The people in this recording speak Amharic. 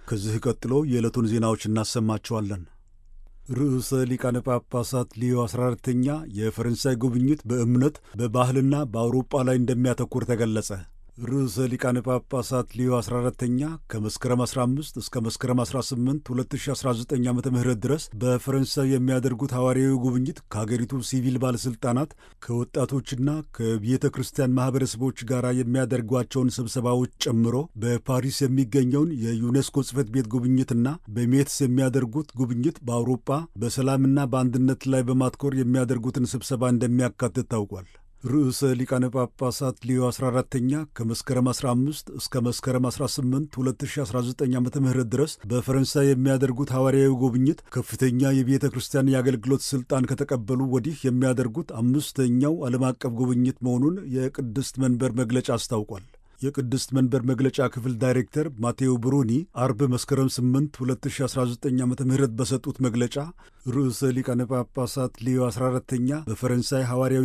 ከዚህ ቀጥሎ የዕለቱን ዜናዎች እናሰማቸዋለን። ርዕሰ ሊቃነ ጳጳሳት ሊዮ 14ተኛ የፈረንሳይ ጉብኝት በእምነት በባህልና በአውሮጳ ላይ እንደሚያተኩር ተገለጸ። ርዕሰ ሊቃነ ጳጳሳት ሊዮ 14ተኛ ከመስከረም 15 እስከ መስከረም 18 2019 ዓ ም ድረስ በፈረንሳይ የሚያደርጉት ሐዋርያዊ ጉብኝት ከሀገሪቱ ሲቪል ባለሥልጣናት ከወጣቶችና ከቤተ ክርስቲያን ማኅበረሰቦች ጋር የሚያደርጓቸውን ስብሰባዎች ጨምሮ በፓሪስ የሚገኘውን የዩኔስኮ ጽሕፈት ቤት ጉብኝትና በሜትስ የሚያደርጉት ጉብኝት በአውሮፓ በሰላምና በአንድነት ላይ በማትኮር የሚያደርጉትን ስብሰባ እንደሚያካትት ታውቋል። ርዕሰ ሊቃነ ጳጳሳት ሊዮ 14ተኛ ከመስከረም 15 እስከ መስከረም 18 2019 ዓ ም ድረስ በፈረንሳይ የሚያደርጉት ሐዋርያዊ ጉብኝት ከፍተኛ የቤተ ክርስቲያን የአገልግሎት ሥልጣን ከተቀበሉ ወዲህ የሚያደርጉት አምስተኛው ዓለም አቀፍ ጉብኝት መሆኑን የቅድስት መንበር መግለጫ አስታውቋል። የቅድስት መንበር መግለጫ ክፍል ዳይሬክተር ማቴዎ ብሩኒ አርብ መስከረም 8 2019 ዓ ም በሰጡት መግለጫ ርዕሰ ሊቃነ ጳጳሳት ሊዮ 14ተኛ በፈረንሳይ ሐዋርያዊ